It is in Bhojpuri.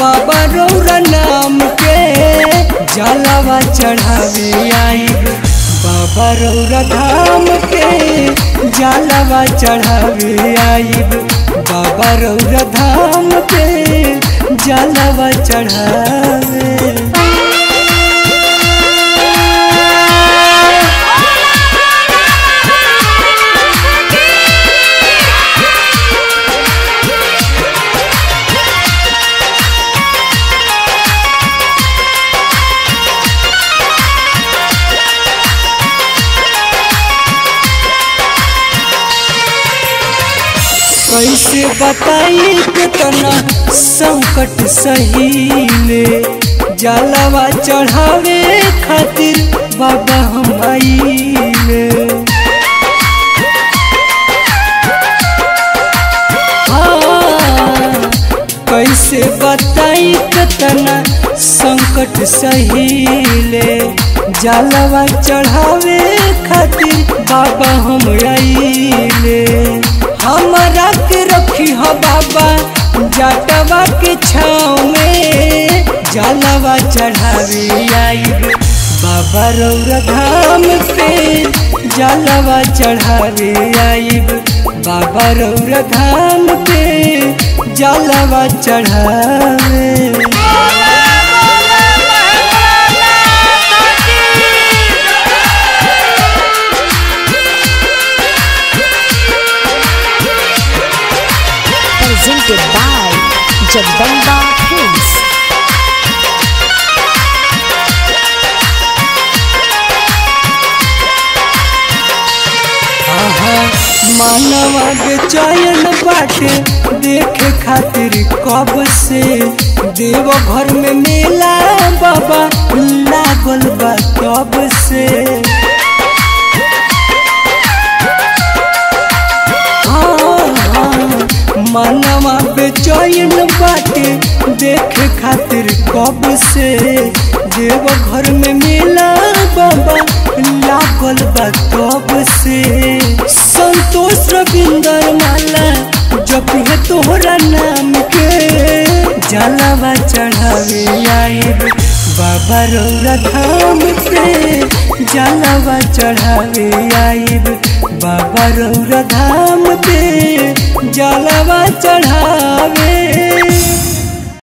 बाबा रौरा नाम के जलवा चढ़ावे आइब बाबा रौरा धाम के जलवा चढ़ावे आइब बाबा रौरा धाम के जलवा चढ़ावे कैसे बताई कितना संकट सहीले जलवा चढ़ावे खातिर बाबा हम आइले हाँ, कैसे बताई कितना संकट सहीले जलवा चढ़ावे खातिर बाबा हम आइले हमरा के रखी हो बाबा जटवा के छाँव में जलवा चढ़ावे आइब बाबा रौरा धाम पे जलवा चढ़ावे आइब बाबा रौरा धाम पे जलवा चढ़ावे presented by Jagdamba Films. आहा, मानवा बेचैन बाटे देखे खातिर कब से देव घर में मेला बाबा लागल बा कब से हाँ, हाँ, मानवा बेचैन बाटे देखे खातिर कब से देव घर में मेला बाबा लागल बा कब से संतोष रविंदर माला जब है तोहरा नाम के जलवा चढ़ावे आइब बाबा रौरा धाम पे जलवा चढ़ावे आइब बाबा रौरा धाम पे जलवा चढ़ावे